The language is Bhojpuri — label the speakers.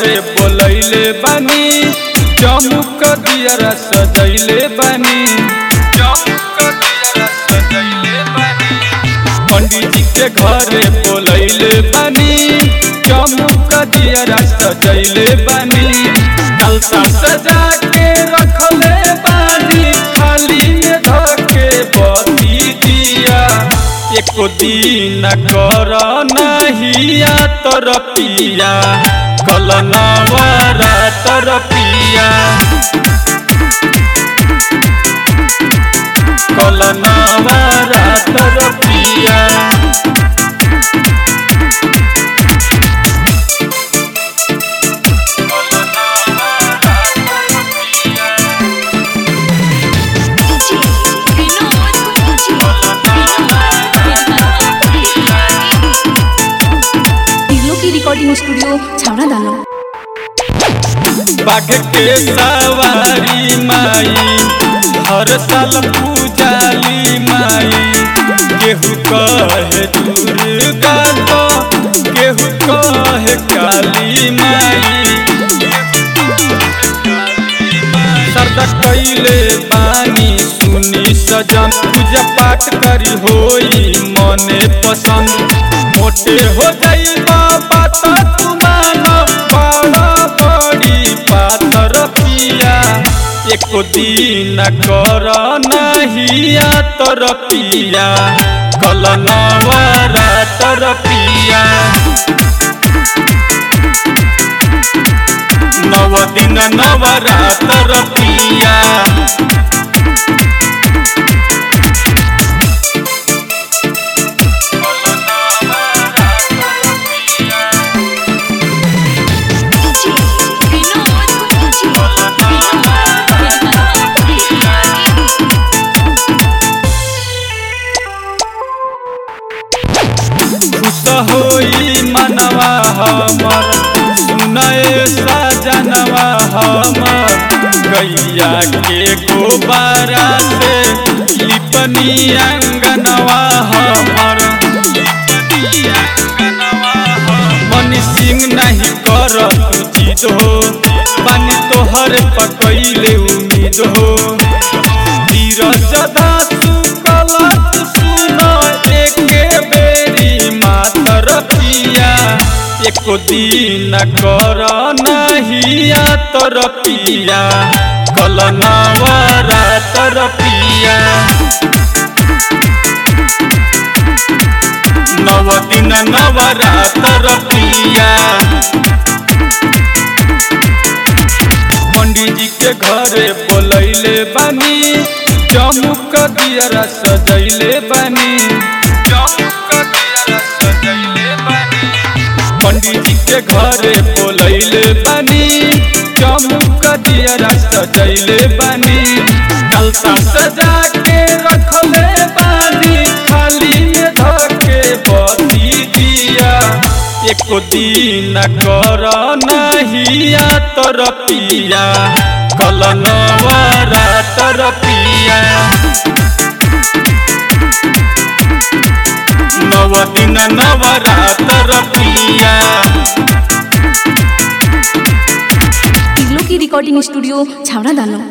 Speaker 1: घरे बोलैले बानी चमुक दियरा सजैले बानी चमुक दियरा सजैले बानी पंडित जी के घरे बोलैले बानी चमुक दियरा सजैले बानी अलता सजा के रखले बानी खाली में धके बती दिया एको दिन कर नहिया तर पिया कल नवरा तर पिया कल नवरा तर पिया
Speaker 2: DJ Vinod
Speaker 3: टिग्लो की रिकॉर्डिंग स्टूडियो छावड़ा दानो
Speaker 1: बाघ के सवारी माई हर साल पूजाली माई केहू कहे दुर्गा तो केहू कहे काली माई सरदा कैले बानी सुनी सजन पूजा पाठ करी होई मने पसंद मोटे हो जाई बाबा तो तू मानो बड़ा बड़ी पातर पिया एको दिन कर नहिया तर पिया कल नवरा तर पिया नव दिन नवरातर पिया
Speaker 2: DJ Vinod
Speaker 1: खुश होई मनवा हमर सुनए सजनवा हमर गैया के गोबारा से लिपनी अंगनवा हमर मन सिंह नहीं कर उचित हो पानी तोहर पकैले उम्मीद हो धीरज धातु कलत सुन एके बेरी मातर पिया एको दिन कर नहिया तर पिया कल नवरा तर पिया नव दिन नवरातर पिया पंडित जी के घरे बोलैले बानी चमुक दियरा सजैले बानी चमुक दियरा सजैले बानी पंडित जी के घरे बोलैले बानी चमुक दियरा सजैले बानी अलता सजा के रखले बानी खाली में धके बती दिया एको दिन कर नहिया तर पिया कल नवरा तर पिया नव दिन नवरातर पिया
Speaker 3: टिग्लो की रिकॉर्डिंग स्टूडियो छावड़ा दानो